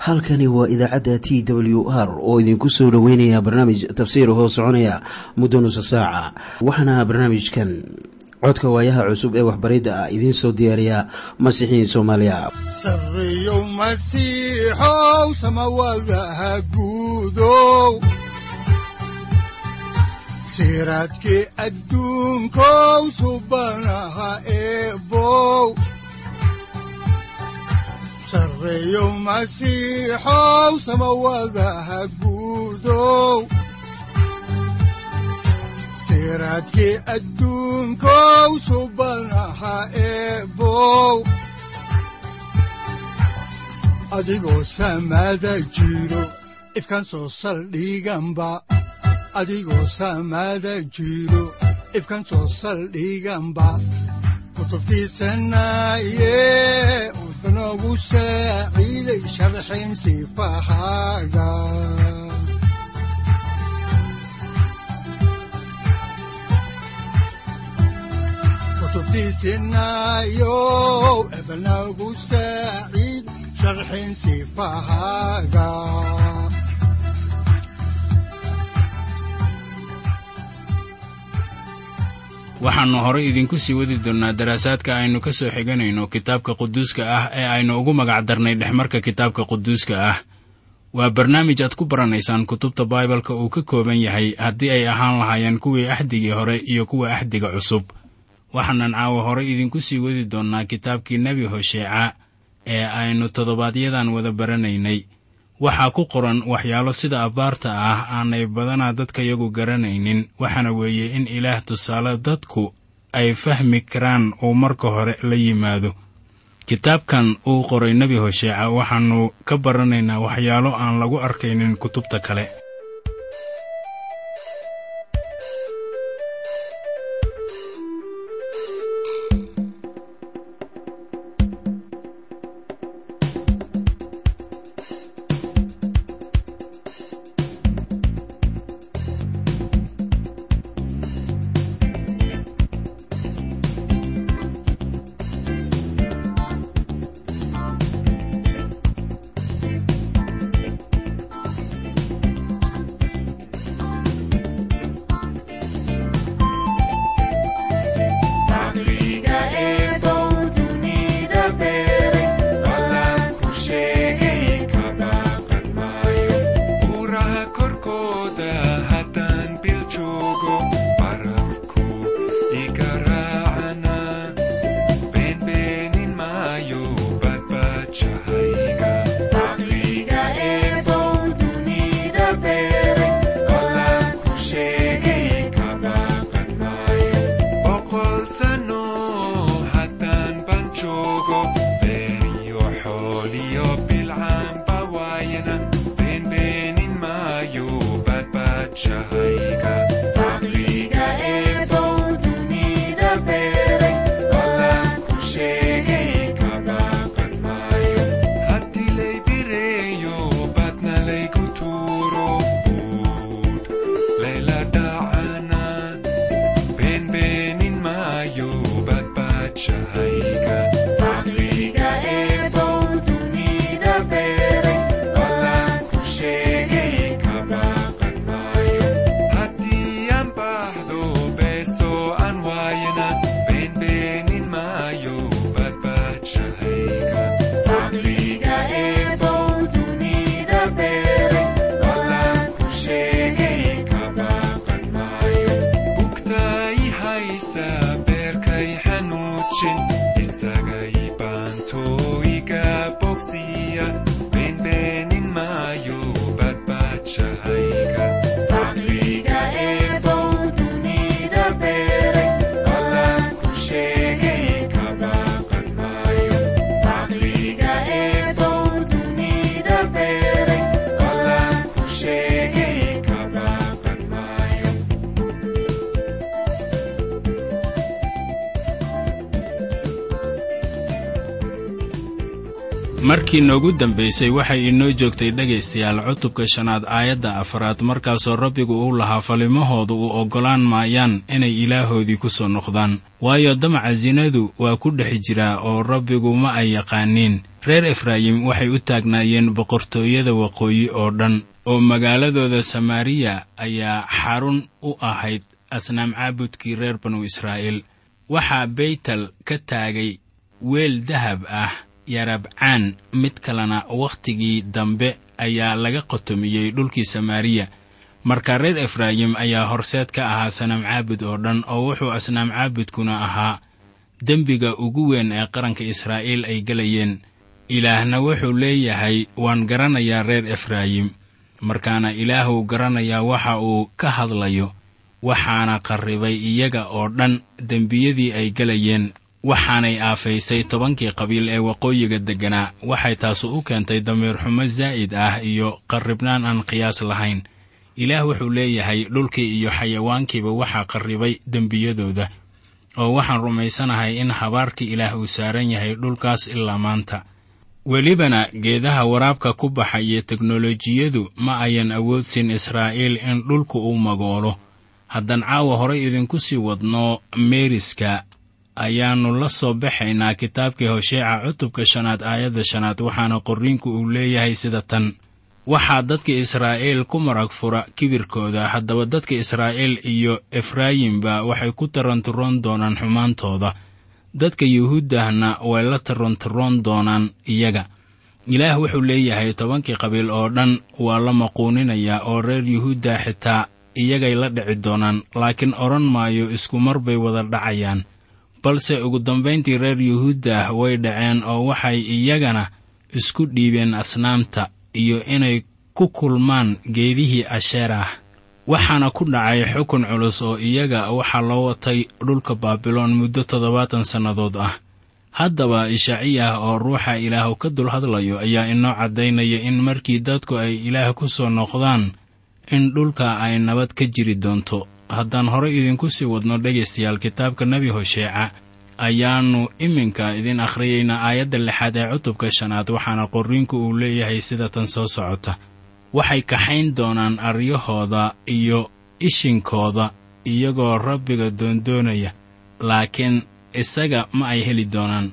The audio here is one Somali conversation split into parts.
halkani waa idaacadda t w r oo idinku soo dhoweynaya barnaamij tafsiir hoo soconaya muddo nusa saaca waxaana barnaamijkan codka waayaha cusub ee waxbaridda ah idiin soo diyaariya masiixiin soomaaliya sareyow masiixow samawadaha guudow siraadkii adduunkow subanaha eebow sareyow masiixow samawadaha guudow siraadkii adduunkow subanaha eebow adigoo samaada jiro ifkan soo saldhiganba adigoo samaada jiro ifkan soo saldhiganba kutubtiisanaye udanogu saaciiday sharxin sifahaaga kutubtiisinayow ebanagu saaciid sharxin sifahaaga waxaannu horay idinku sii wadi doonnaa daraasaadka aynu ka soo xiganayno kitaabka quduuska ah ee aynu ugu magac darnay dhexmarka kitaabka quduuska ah waa barnaamij aad ku baranaysaan kutubta baibalka uu ka kooban yahay haddii ay ahaan lahaayeen kuwii axdigii hore iyo kuwa axdiga cusub waxaanan caawa horay idinku sii wadi doonnaa kitaabkii nebi hosheeca ee aynu toddobaadyadan wada baranaynay waxaa ku qoran waxyaalo sida abbaarta ah aanay badanaa dadkayagu garanaynin waxaana weeye in ilaah tusaale dadku ay fahmi karaan uu marka hore la yimaado kitaabkan uu qoray nebi hosheeca waxaannu ka baranaynaa waxyaalo aan lagu arkaynin kutubta kale markii noogu dambaysay waxay inoo joogtay dhegaystayaal cutubka shanaad aayadda afaraad markaasoo rabbigu uu lahaa falimahoodu u oggolaan maayaan inay ilaahoodii ku soo noqdaan waayo damaca sinadu waa ku dhex jiraa oo rabbigu ma ay yaqaaniin reer efraayim waxay u taagnaayeen boqortooyada waqooyi oo dhan oo magaaladooda samaariya ayaa xarun u ahayd asnaam caabudkii reer banu israa'iil waxaa beytel ka taagay weel dahab ah yarabcaan mid kalena wakhtigii dambe ayaa laga qotomiyey dhulkii samaariya marka reer efraayim ayaa horseed ka ahaa sanaam caabud oo dhan oo wuxuu asnaam caabudkuna ahaa dembiga ugu weyn ee qaranka israa'iil ay gelayeen ilaahna wuxuu leeyahay waan garanayaa reer efraayim markaana ilaahuu garanayaa waxa uu ka hadlayo waxaana qarribay iyaga oo dhan dembiyadii ay gelayeen waxaanay aafaysay tobankii qabiil ee waqooyiga degganaa waxay taasu u keentay damiir xumo zaa'id ah iyo qarribnaan aan qiyaas lahayn ilaah wuxuu leeyahay dhulkii iyo xayawaankiiba waxaa qarribay dembiyadooda oo waxaan rumaysanahay in habaarkii ilaah uu saaran yahay dhulkaas ilaa maanta welibana geedaha waraabka ku baxa iyo teknolojiyadu ma ayan awoodsin israa'iil in dhulku uu magoolo haddaan caawa horay idinku sii wadno meeriska ayaannu la soo baxaynaa kitaabkii hosheeca cutubka shanaad aayadda shanaad waxaana qorriinku uu leeyahay sida tan waxaa dadka israa'iil ku marag fura kibirkooda haddaba dadka israa'iil iyo efraayimba waxay ku taranturoon doonaan xumaantooda dadka yuhuuddahna way la taranturoon doonaan iyaga ilaah wuxuu leeyahay tobankii qabiil oo dhan waa la maquuninayaa oo reer yuhuudda xitaa iyagay la dhici doonaan laakiin odhan maayo isku mar bay wada dhacayaan balse ugu dambayntii reer yuhuuddah way dhaceen oo waxay iyagana isku dhiibeen asnaamta iyo inay ku kulmaan geedihii asheerah waxaana ku dhacay xukun culus oo iyaga waxaa loo watay dhulka baabiloon muddo toddobaatan sannadood ah haddaba ishaciyah oo ruuxa ilaahu ka dul hadlayo ayaa inoo caddaynaya in markii dadku ay ilaah ku soo noqdaan in dhulka ay nabad ka jiri doonto haddaan horey idinku sii wadno dhegaystayaal kitaabka nebi hosheeca ayaannu iminka idin akhriyaynaa aayadda lixaad ee cutubka shanaad waxaana qorriinku uu leeyahay sida tan soo socota waxay kaxayn doonaan aryahooda iyo ishinkooda iyagoo rabbiga doondoonaya laakiin isaga ma ay heli doonaan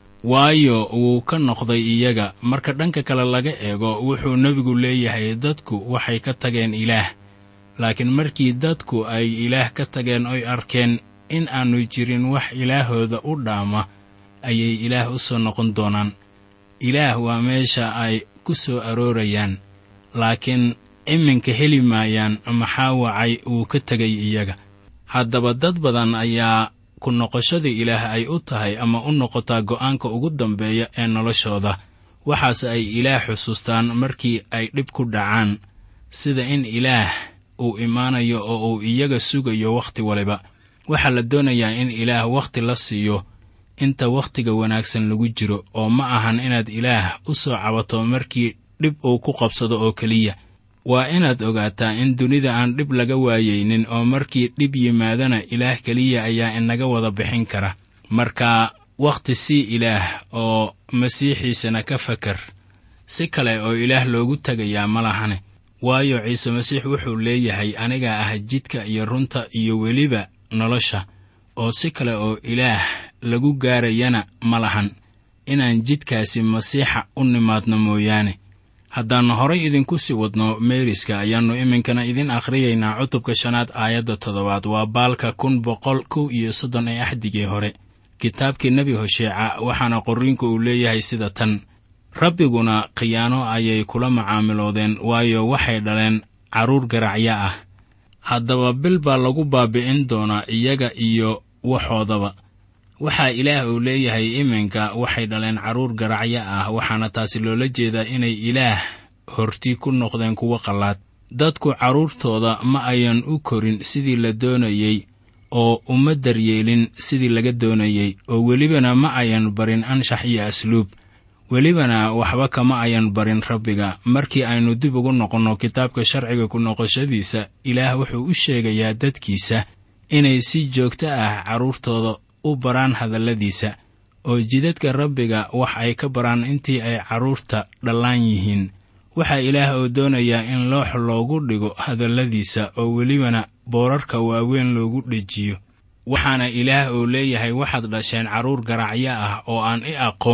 waayo wuu ka noqday iyaga marka dhanka kale laga eego wuxuu nebigu leeyahay dadku waxay ka tageen ilaah laakiin markii dadku ay ilaah ka tageen oy arkeen in aannu jirin wax ilaahooda u dhaama ayay ilaah u soo noqon doonaan ilaah waa meesha ay ku soo aroorayaan laakiin iminka heli maayaan maxaa wacay wuu ka tegay iyaga haddaba dad badan ayaa ku noqoshada ilaah ay u tahay ama u noqotaa go'aanka ugu dambeeya ee noloshooda waxaase ay ilaah xusuustaan markii ay dhib ku dhacaan sida in ilaah uu imaanayo oo uu iyaga sugayo wakhti waliba waxaa la doonayaa in ilaah wakhti la siiyo inta wakhtiga wanaagsan lagu jiro oo ma ahan inaad ilaah u soo cabato markii dhib uu ku qabsado oo keliya waa inaad ogaataa in dunida aan dhib laga waayaynin oo markii dhib yimaadana ilaah keliya ayaa inaga wada bixin kara marka wakhti sii ilaah oo masiixiisana ka fakar si kale oo ilaah loogu tegayaa ma lahane waayo ciise masiix wuxuu leeyahay anigaa ah jidka iyo runta iyo weliba nolosha oo si kale oo ilaah lagu gaarayana ma lahan inaan jidkaasi masiixa u nimaadno mooyaane haddaan horay idinku sii wadno meeriska ayaannu iminkana idin akhriyaynaa cutubka shanaad aayadda toddobaad waa baalka kun boqol kow iyo soddon ee axdigii hore kitaabkii nebi hosheeca waxaana qorriinku uu leeyahay sida tan rabbiguna khiyaano ayay kula macaamiloodeen waayo waxay dhaleen carruur garacyo ah haddaba bil baa lagu baabi'in doonaa iyaga iyo waxoodaba waxaa ilaah uu leeyahay iminka waxay dhaleen carruur garacyo ah waxaana taasi loola jeedaa inay ilaah horti ku noqdeen kuwo qallaad dadku carruurtooda ma ayan u korin sidii la doonayey oo uma daryeelin sidii laga doonayey oo welibana ma ayan barin anshax iyo asluub welibana waxba kama ayan barin rabbiga markii aynu dib ugu noqonno kitaabka sharciga ku noqoshadiisa ilaah wuxuu u sheegayaa dadkiisa inay si joogto ah carruurtooda u baraan hadalladiisa oo jidadka rabbiga wax ay ka baraan intii ay carruurta dhallaan yihiin waxaa ilaah oo doonayaa in loox loogu dhigo hadalladiisa oo welibana boorarka waaweyn loogu dhejiyo waxaana ilaah oo leeyahay waxaad dhasheen carruur garacyo ah oo aan i aqoon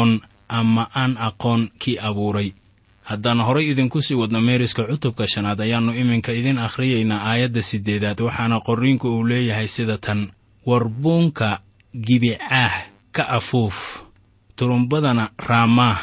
ama aan aqoon kii abuuray haddaan horay idinku sii wadno meeriska cutubka shanaad ayaannu iminka idin akhriyaynaa aayadda siddeedaad waxaana qorriinku uu leeyahay sida tan warbuunka gibicaah ka afuuf turumbadana raamaah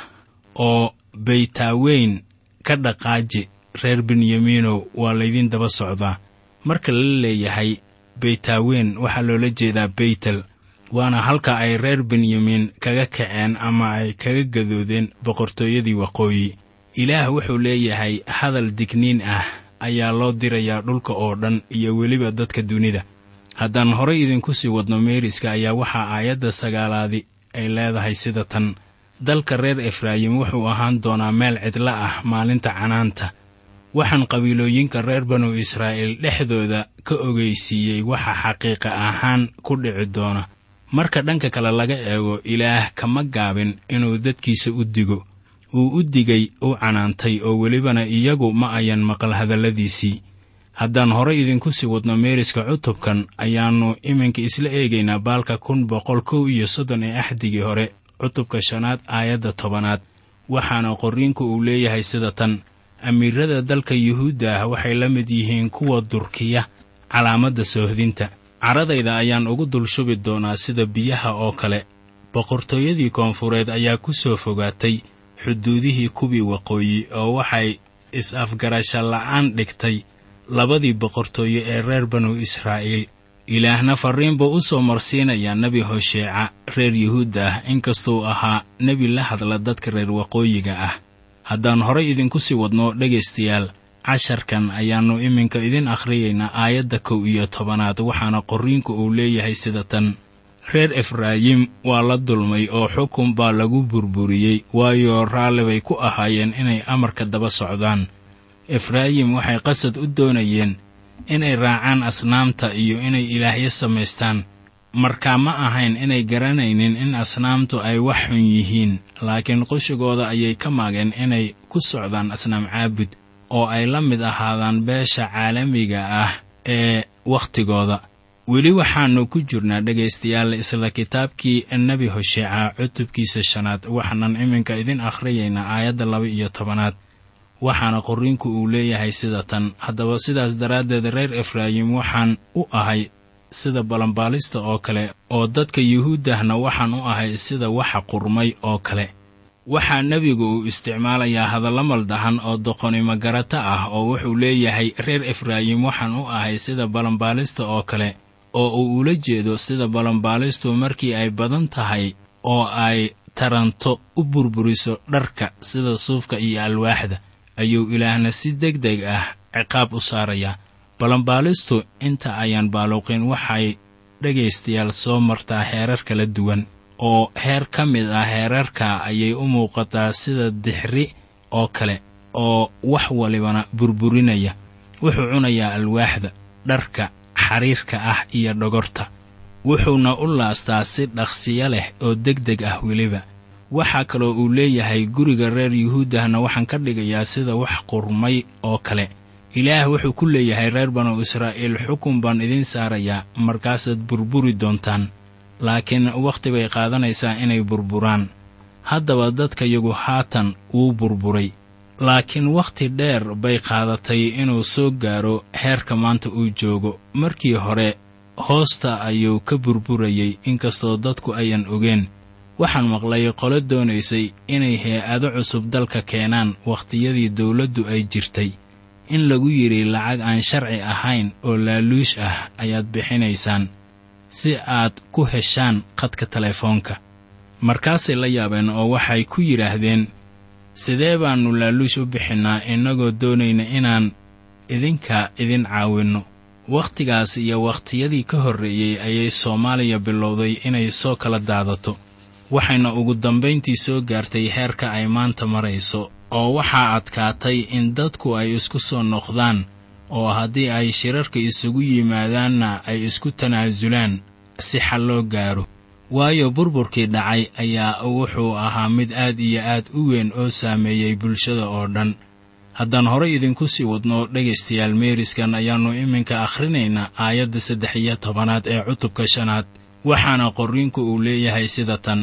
oo baytaaweyn ka dhaqaaji reer benyamiinow waa laydin daba socdaa marka la leeyahay baytaaweyn waxaa loola jeedaa beytel waana halka ay reer benyamiin kaga kaceen ama ay kaga gadoodeen boqortooyadii waqooyi ilaah wuxuu leeyahay hadal digniin ah ayaa loo dirayaa dhulka oo dhan iyo weliba dadka dunida haddaan horay idinku sii wadno meeriska ayaa waxaa aayadda sagaalaadi ay leedahay sida tan dalka reer efraayim wuxuu ahaan doonaa meel cidla ah maalinta canaanta waxaan qabiilooyinka reer banu israa'iil dhexdooda ka ogeysiiyey waxa xaqiiqa ahaan ku dhici doona marka dhanka kale laga eego ilaah kama gaabin inuu dadkiisa u digo uu u digay u canaantay oo welibana iyagu ma ayan maqal hadalladiisii haddaan horay idinku sii wadno meeriska cutubkan ayaannu iminka isla eegaynaa baalka kun boqol kow iyo soddon ee axdigii hore cutubka shanaad aayadda tobanaad waxaana qorriinku uu leeyahay sida tan amiirada dalka yuhuudda ah waxay la mid yihiin kuwa durkiya calaamadda soohdinta caradayda ayaan ugu dul shubi doonaa sida biyaha oo kale boqortooyadii koonfureed ayaa ku soo fogaatay xuduudihii kuwii waqooyi oo waxay is-afgarasha la'aan dhigtay labadii boqortooyo ee reer banu israa'iil ilaahna farriin buu u soo marsiinayaa nebi hosheeca reer yuhuudda ah inkastuu ahaa nebi la hadla dadka reer waqooyiga ah haddaan horay idinku sii wadno dhegaystayaal casharkan ayaannu iminka idin akhriyaynaa aayadda kow iyo tobanaad waxaana qorriinku uu leeyahay sida tan reer efraayim waa la dulmay oo xukun baa lagu burburiyey waayo raalli bay ku ahaayeen inay amarka daba socdaan efraayim waxay qasad u doonayeen inay raacaan asnaamta iyo inay ilaahyo samaystaan markaa ma ahayn inay garanaynin in asnaamtu ay wax xun yihiin laakiin qushigooda ayay ka maageen inay ku socdaan asnaam caabud oo ay la mid ahaadaan beesha caalamiga ah ee wakhtigooda weli waxaannu ku jirnaa dhegaystayaal isla kitaabkii nebi hosheeca cutubkiisa shanaad waxaanan iminka idin akhriyaynaa aayadda laba iyo tobanaad waxaana qorriinku uu leeyahay sida tan haddaba sidaas daraaddeed reer efraayim waxaan u ahay sida balanbaalista oo kale oo dadka yuhuuddahna waxaan u ahay sida waxa qurmay oo kale waxaa nebigu uu isticmaalayaa hadallo maldahan oo doqonimo garata ah oo wuxuu leeyahay reer efraayim waxaan u ahay sida balanbaalista oo kale oo uu ula jeedo sida balanbaalistu markii ay badan tahay oo ay taranto u burburiso dharka sida suufka iyo alwaaxda ayuu ilaahna si deg deg ah ciqaab u saarayaa balanbaalistu inta ayaan baaluqin waxay dhegaystayaal soo martaa heerar kala duwan oo heer ka mid ah heerarka ayay u muuqataa sida dixri oo kale oo wax walibana burburinaya wuxuu cunayaa alwaaxda dharka xariirka ah iyo dhogorta wuxuuna u laastaa si dhaqsiyo leh oo deg deg ah weliba waxaa kaloo uu leeyahay guriga reer yuhuuddahna waxaan ka dhigayaa sida wax qurmay oo kale ilaah wuxuu ku leeyahay reer banu israa'iil xukun baan idiin saarayaa markaasaad burburi doontaan laakiin wakhti bay qaadanaysaa inay burburaan haddaba dadkayagu haatan wuu burburay laakiin wakhti dheer bay qaadatay inuu soo gaaro heerka maanta uu joogo markii hore hoosta ayuu ka burburayey inkastoo dadku ayan ogeen waxaan maqlay qolo doonaysay inay hay-ado cusub dalka keenaan wakhtiyadii dawladdu ay jirtay in lagu yidhi lacag aan sharci ahayn oo laaluush ah ayaad bixinaysaan si aad ku heshaan khadka telefoonka markaasay la yaabeen oo waxay ku yidhaahdeen sidee baannu laaluush u bixinnaa innagoo doonayna inaan idinka idin caawinno wakhtigaas iyo wakhtiyadii ka horreeyey ayay soomaaliya bilowday inay soo kala daadato waxayna ugu dambayntii soo gaartay heerka ay maanta marayso oo waxaa adkaatay in dadku ay isku soo noqdaan oo haddii ay shirarka isugu yimaadaanna ay isku tanaasulaan si xal loo gaaro waayo burburkii dhacay ayaa wuxuu ahaa mid aad iyo aad u weyn oo saameeyey bulshada oo dhan haddaan horay idinku sii wadno dhegaystayaal meeriskan ayaannu iminka akhrinaynaa aayadda saddex iyo tobanaad ee cutubka shanaad waxaana qorriinku uu leeyahay sida tan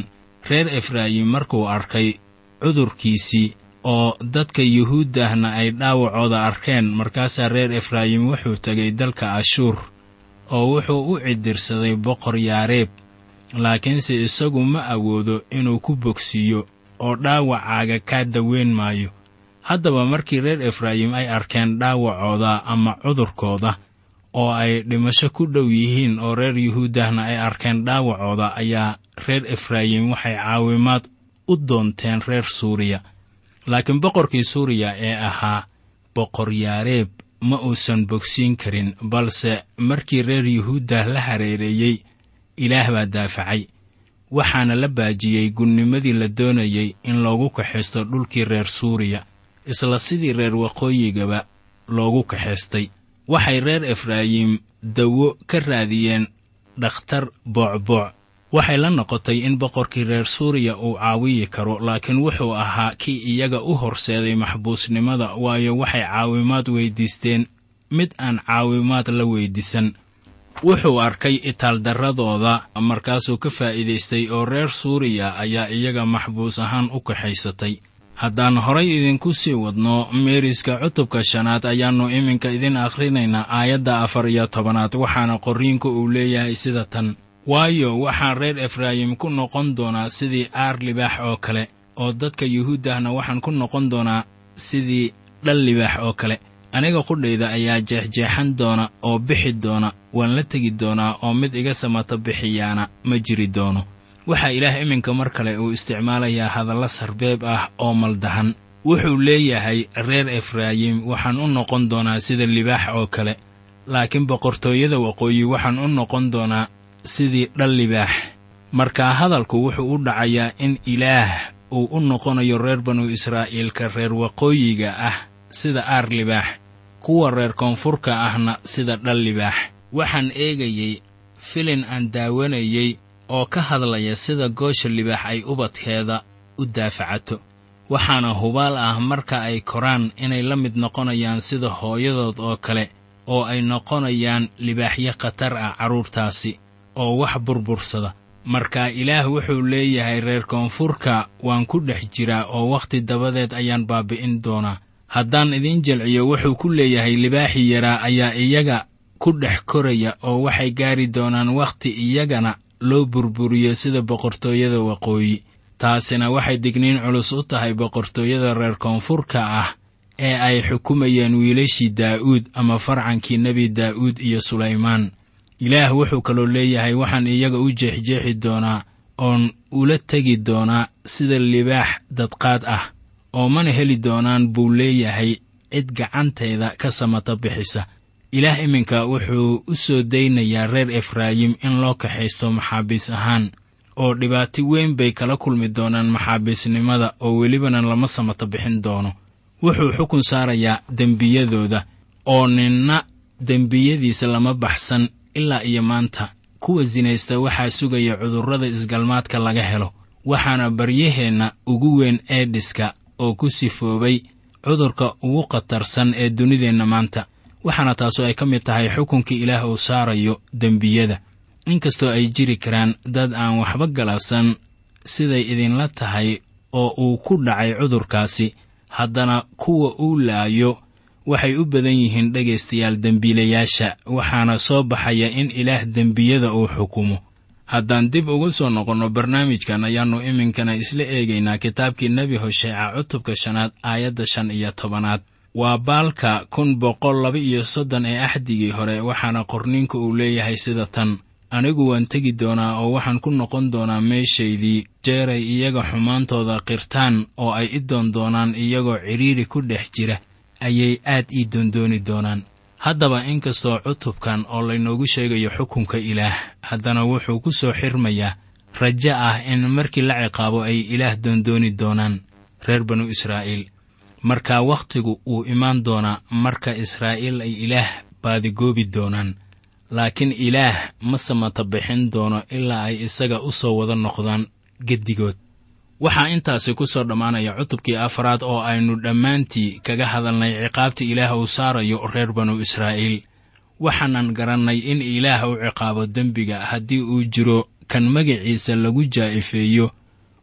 reer efraayim markuu arkay cudurkiisii oo dadka yuhuuddahna ay dhaawacooda arkeen markaasaa reer efraayim wuxuu tegay dalka ashuur oo wuxuu u cidirsaday boqor yaareeb laakiinse isagu ma awoodo inuu ku bogsiiyo oo dhaawacaaga kaa daweyn maayo haddaba markii reer efraayim ay arkeen dhaawacooda ama cudurkooda oo ay dhimasho ku dhow yihiin oo reer yuhuuddahna ay arkeen dhaawacooda ayaa reer efraayim waxay caawimaad u doonteen reer suuriya laakiin boqorkii suuriya ee ahaa boqor yaareeb ma uusan bogsiin karin balse markii reer yuhuuddah la hareereeyey ilaah baa daafacay waxaana la baajiyey gunnimadii la doonayey in loogu kaxaysto dhulkii reer suuriya isla sidii reer waqooyigaba loogu kaxaystay waxay reer efraayim dawo ka raadiyeen dhakhtar boocbooc waxay la noqotay in boqorkii reer suuriya uu caawiyi karo laakiin wuxuu ahaa kii iyaga u horseeday maxbuusnimada waayo waxay caawimaad weyddiisteen mid aan caawimaad la weyddiisan wuxuu arkay itaaldarradooda markaasuu ka faa'iidaystay oo reer suuriya ayaa iyaga maxbuus ahaan u kaxaysatay haddaan horay idinku sii wadno meeriska cutubka shanaad ayaannu iminka idin akhrinaynaa aayadda afar iyo tobanaad waxaana qorriinku uu leeyahay sida tan waayo waxaan reer efraayim ku noqon doonaa sidii aar libaax oo kale oo dadka yuhuuddahna waxaan ku noqon doonaa sidii dhal libaax oo kale aniga qudhayda ayaa jeexjeexan doona oo bixi doona waan la tegi doonaa oo mid iga samato bixiyaana ma jiri doono waxaa ilaah iminka mar kale uu isticmaalayaa hadalla sarbeeb ah oo maldahan wuxuu leeyahay reer efraayim waxaan u noqon doonaa sida libaax oo kale laakiin boqortooyada waqooyi waxaan u noqon doonaa sidii dhal libaax markaa hadalku wuxuu u dhacayaa in ilaah uu u noqonayo reer banu israa'iilka reer waqooyiga ah sida aar libaax kuwa reer koonfurka ahna sida dhal libaax waxaan eegayey filin aan daawanayey oo ka hadlaya sida goosha libaax ay ubadkeeda u daafacato waxaana hubaal ah marka ay koraan inay la mid noqonayaan sida hooyadood oo kale oo ay noqonayaan libaaxyo khatar ah carruurtaasi oo wax burbursada marka ilaah wuxuu leeyahay reer koonfurka waan ku dhex jiraa oo wakhti dabadeed ayaan baabi'in doonaa haddaan idiin jelciyo wuxuu ku leeyahay libaaxii yaraa ayaa iyaga ku dhex koraya oo waxay gaari doonaan wakhti iyagana loo burburiyo sida boqortooyada waqooyi taasina waxay digniin culus u tahay boqortooyada reer koonfurka ah ee ay xukumayeen wiilashii daa'uud ama farcankii nebi daa'uud iyo sulaymaan ilaah wuxuu kaloo leeyahay waxaan iyaga u jeexjeexi doonaa oon ula tegi doonaa sida libaax dadqaad ah oo mana heli doonaan buu leeyahay cid gacantayda ka samata bixisa ilaah iminka wuxuu u soo daynayaa reer efraayim in loo kaxaysto maxaabiis ahaan oo dhibaato weyn bay kala kulmi doonaan maxaabiisnimada oo welibana lama samata bixin doono wuxuu xukun saarayaa dembiyadooda oo ninna dembiyadiisa lama baxsan ilaa iyo maanta kuwa sinaysta waxaa sugaya cudurrada isgalmaadka laga helo waxaana baryaheenna ugu weyn eedhiska oo ku sifoobay cudurka ugu khatarsan ee dunideenna maanta waxaana taasu ay ka mid tahay xukunkii ilaah uu saarayo dembiyada inkastoo ay jiri karaan dad aan waxba galabsan siday idinla tahay oo uu ku dhacay cudurkaasi haddana kuwa uu laayo waxay u badan yihiin dhegaystayaal dembiilayaasha waxaana soo baxaya in ilaah dembiyada uu xukumo haddaan dib ugu soo noqonno barnaamijkan ayaannu iminkana isla eegaynaa kitaabkii nebi hosheeca cutubka shanaad aayadda shan iyo tobanaad waa baalka kun boqol laba iyo soddon ee axdigii hore waxaana qorniinka uu leeyahay sida tan anigu waan tegi doonaa oo waxaan ku noqon doonaa meeshaydii jeeray iyaga xumaantooda qirtaan oo ay i doon doonaan iyagoo cidhiidhi ku dhex jira ayay aad ii doondooni doonaan haddaba inkastoo cutubkan oo laynoogu sheegayo xukunka ilaah haddana wuxuu ku soo xirmayaa rajo ah in markii la ciqaabo ay ilaah doondooni doonaan reer banu israa'iil markaa wakhtigu wuu imaan doonaa marka israa'iil ay ilaah baadigoobi doonaan laakiin ilaah ma samata bixin doono ilaa ay isaga u soo wada noqdaan geddigood waxaa intaasi ku soo dhammaanaya cutubkii afraad oo aynu dhammaantii kaga hadalnay ciqaabta ilaah uu saarayo reer banu israa'iil waxaanan garannay in ilaah u ciqaabo dembiga haddii uu jiro kan magaciisa lagu jaa'ifeeyo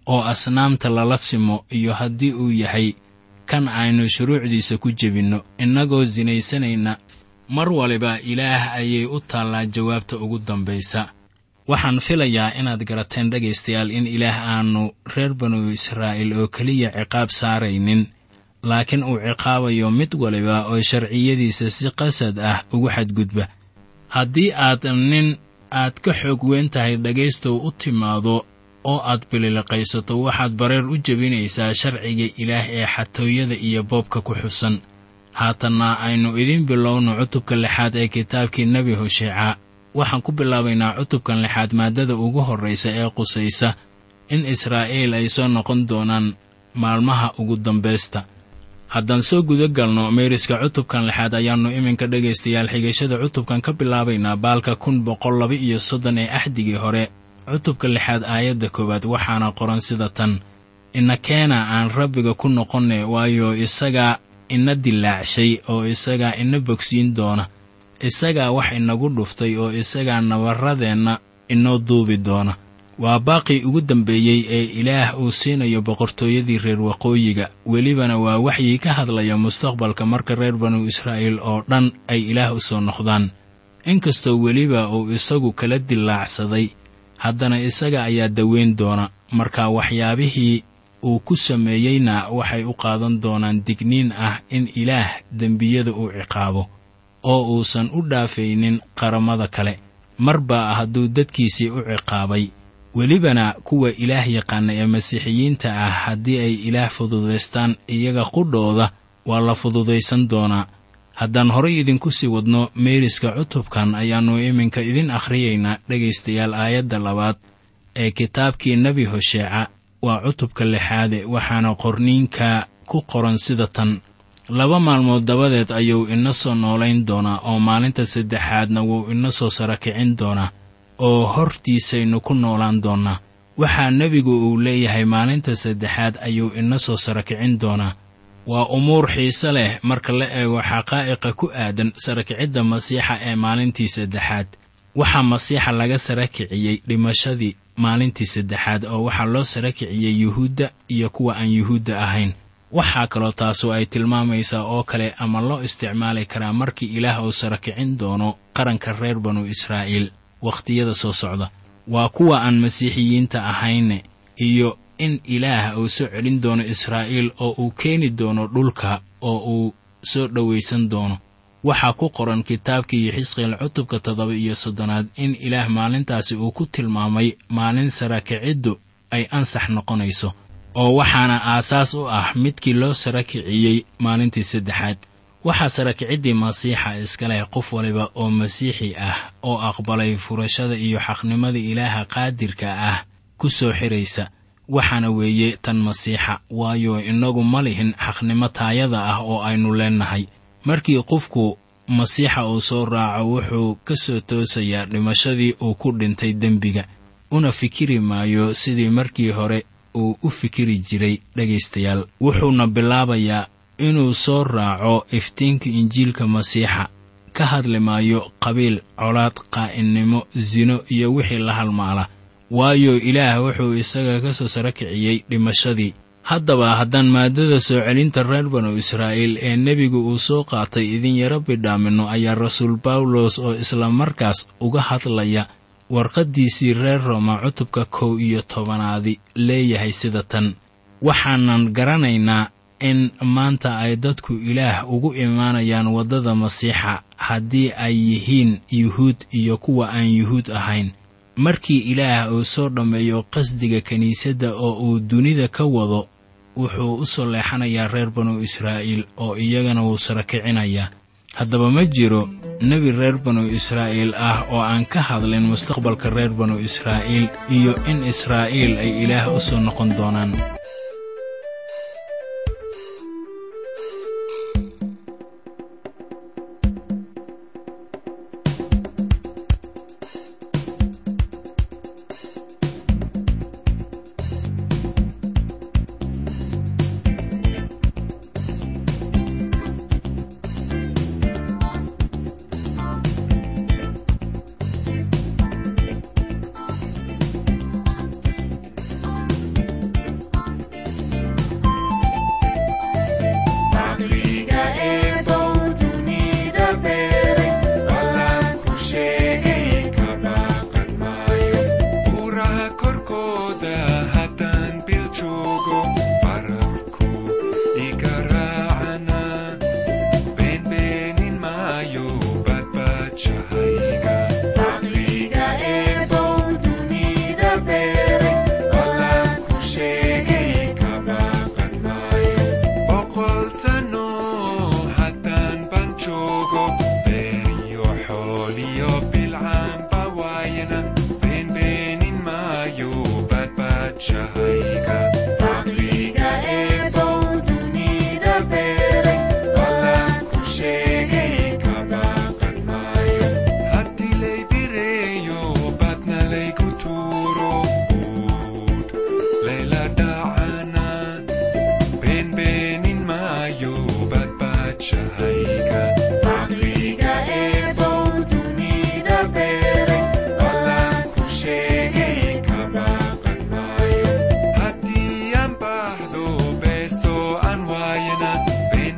oo asnaamta lala simo iyo haddii uu yahay kan aynu shuruucdiisa ku jebinno innagoo sinaysanayna mar waliba ilaah ayay u taallaa jawaabta ugu dambaysa waxaan filayaa inaad garateen dhegaystayaal in ilaah aanu reer banu israa'iil oo keliya ciqaab saaraynin laakiin uu ciqaabayo mid waliba oo sharciyadiisa si qasad ah ugu xadgudba haddii aad nin aad ka xoog weyn tahay dhegaystow u timaado oo aad bililiqaysato waxaad bareer u jebinaysaa sharciga ilaah ee xatooyada iyo boobka ku xusan haatanna aynu idiin bilowno cutubka lixaad ee kitaabkii nebi hosheeca waxaan ku bilaabaynaa cutubkan lixaad maaddada ugu horraysa ee qusaysa in israa'iil ay soo noqon doonaan maalmaha ugu dambaysta haddaan soo guda galno meeriska cutubkan lixaad ayaannu iminka dhegaystayaal xigashada cutubkan ka bilaabaynaa baalka kun boqol laba iyo soddon ee axdigii hore cutubka lixaad aayadda koowaad waxaana qoran sida tan inakeena aan rabbiga ku noqonne waayo isagaa ina dilaacshay oo isagaa ina bogsiin doona isagaa wax inagu dhuftay oo isagaa nabarradeenna inoo duubi doona waa baaqii ugu dambeeyey ee ilaah uu siinayo boqortooyadii reer waqooyiga welibana waa waxyii ka hadlaya mustaqbalka marka reer banu israa'iil oo dhan ay ilaah u soo noqdaan inkastoo weliba uu isagu kala dilaacsaday haddana isaga ayaa daweyn doona marka waxyaabihii uu ku sameeyeyna waxay u qaadan doonaan digniin ah in ilaah dembiyada uu ciqaabo oo uusan u dhaafaynin qaramada kale marba hadduu dadkiisii u ciqaabay welibana kuwa ilaah yaqaana ee masiixiyiinta ah haddii ay ilaah fududaystaan iyaga qudhooda waa la fududaysan doonaa haddaan horay idinku sii wadno meeriska cutubkan ayaannu iminka idin akhriyaynaa dhegaystayaal aayadda labaad ee kitaabkii nebi hosheeca waa cutubka lixaade waxaana qorniinka ku qoran sida tan laba maalmood dabadeed ayuu ina soo noolayn doonaa oo maalinta saddexaadna wuu ina soo sara kicin doonaa oo hortiisaynu ku noolaan doonnaa waxaa nebigu uu leeyahay maalinta saddexaad ayuu ina soo sara kicin doonaa waa umuur xiise leh marka la eego xaqaa'iqa ku aadan sarakicidda masiixa ee maalintii saddexaad waxaa masiixa laga sara kiciyey dhimashadii maalintii saddexaad oo waxaa loo sara kiciyey yuhuudda iyo kuwa aan yuhuudda ahayn waxaa kaloo taasu ay tilmaamaysaa oo kale ama loo isticmaali karaa markii ilaah uu sara kicin doono qaranka reer banu israa'iil wakhtiyada soo socda waa kuwa aan masiixiyiinta ahayne iyo in ilaah uu soo celin doono israa'iil oo uu keeni doono dhulka oo uu soo dhowaysan doono waxaa ku qoran kitaabkii xisqiel cutubka toddoba iyo soddonaad in ilaah maalintaasi uu ku tilmaamay maalin sarakiciddu ay ansax noqonayso oo waxaana aasaas u ah midkii loo sara kiciyey maalintii saddexaad waxaa sarakiciddii masiixa iska leh qof waliba oo masiixi ah oo aqbalay furashada iyo xaqnimada ilaaha qaadirka ah ku soo xiraysa waxaana weeye tan masiixa waayo innagu ma lihin xaqnimo taayada ah oo aynu leennahay markii qofku masiixa uu soo raaco wuxuu ka soo toosayaa dhimashadii uu ku dhintay dembiga una fikiri maayo sidii markii hore uu u fikiri jiray dhegaystayaal wuxuuna bilaabayaa inuu soo raaco iftiinka injiilka masiixa ka hadli maayo qabiil colaad qaa'inimo sino iyo wixii la halmaala waayo ilaah wuxuu isaga ka soo sara kiciyey dhimashadii haddaba haddaan maaddada soo celinta reer banu israa'iil ee nebigu uu soo qaatay idin yaro bidhaaminno ayaa rasuul bawlos oo isla markaas uga hadlaya warqaddiisii reer rooma cutubka kow iyo tobanaadi leeyahay sida tan waxaanan garanaynaa in maanta ay dadku ilaah ugu imaanayaan waddada masiixa haddii ay yihiin yuhuud iyo kuwa aan yuhuud ahayn markii ilaah uu soo dhammeeyo qasdiga kiniisadda oo uu dunida ka wado wuxuu u soo leexanayaa reer banu israa'iil oo iyagana wuu sara kicinayaa haddaba ma jiro nebi reer banu israa'iil ah oo aan ka hadlin mustaqbalka reer banu israa'iil iyo in israa'iil ay ilaah u soo noqon doonaan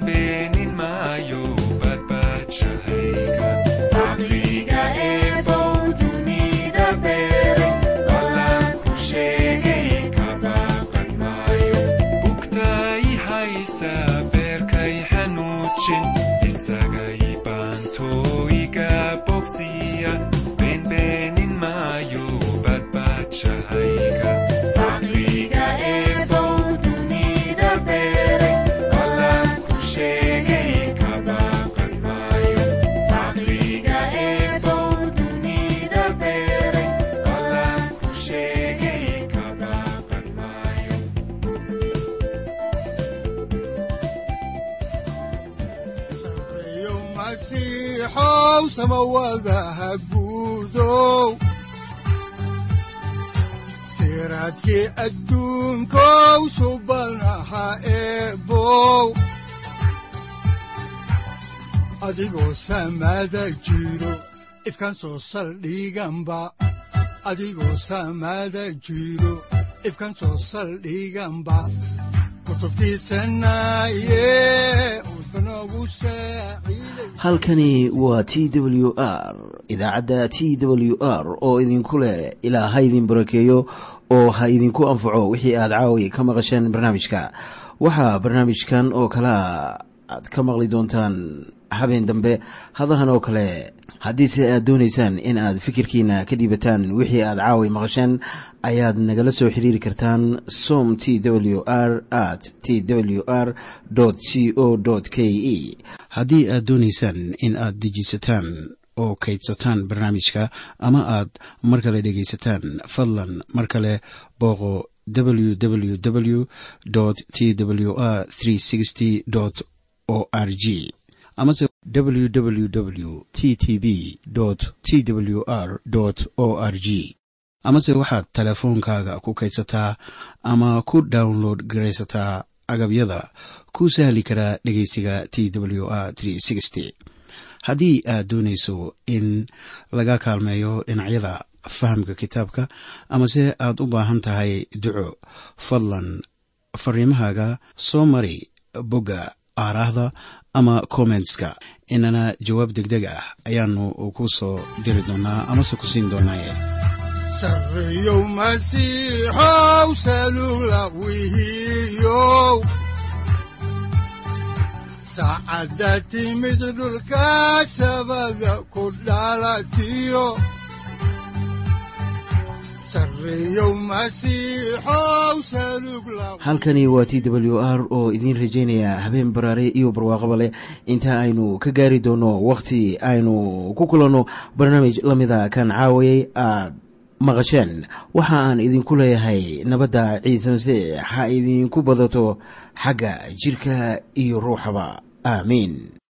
beenbeenin maayo badbaadshahayga caqliga eebow dunida beeray ballan ku sheegay ka baaqan maayo bugtay haysa beerkay xanuujin isagay baantooyiga bogsiya beenbeenin maayo badbaadshahayga caqliga eebow dunida beeray ballan ku sheegay ka baaqan maayo caqliga eebow dunida beeray ballan ku sheegay ka baaqan maayo sareeyo masiixow samawadaha guudow siraadkii adduunkow subanaha eebow adigoo samada jiro ifkan soo saldhiganba adigoo samada jiro ifkan soo saldhiganba kutubtiisanaye udbanogu saaciiday halkani waa t w r idaacadda t w r oo idinku leh ilaa ha idin barakeeyo oo ha idinku anfaco wixii aad caawi ka maqasheen barnaamijka waxaa barnaamijkan oo kalea aad ka maqli doontaan habeen dambe hadahan oo kale haddiise aad doonaysaan in aad fikirkiina ka dhiibataan wixii aad caawi maqasheen ayaad nagala soo xiriiri kartaan som t w r at t w r c o k e haddii aad doonaysaan in aad dejisataan oo kaydsataan barnaamijka ama aad mar kale dhegaysataan fadlan mar kale booqo www t w r o r g amase www t t b t w r o r g amase waxaad teleefoonkaaga ku kaydsataa ama ku download garaysataa agabyada ku sahli karaa dhegeysiga t w r haddii aad doonayso in laga kaalmeeyo dhinacyada fahamka kitaabka amase aad u baahan tahay duco fadlan fariimahaaga soo mari bogga aaraahda ama kommentska inana jawaab degdeg ah ayaanu ku soo diri doonaa amase ku siin doonaaye sareeyow masiixow salula wihiyow saacadda timid dhulka sabada ku dhalatiyo sareeyow masiixow salug la halkani waa t w r oo idiin rajaynaya habeen baraare iyo barwaaqaba leh inta aynu ka gaari doono wakhti aynu ku kulanno barnaamij la mida kan caawayay aad maqasheen waxa aan idinku leeyahay nabadda ciise masiix ha idinku badato xagga jirka iyo ruuxaba aamiin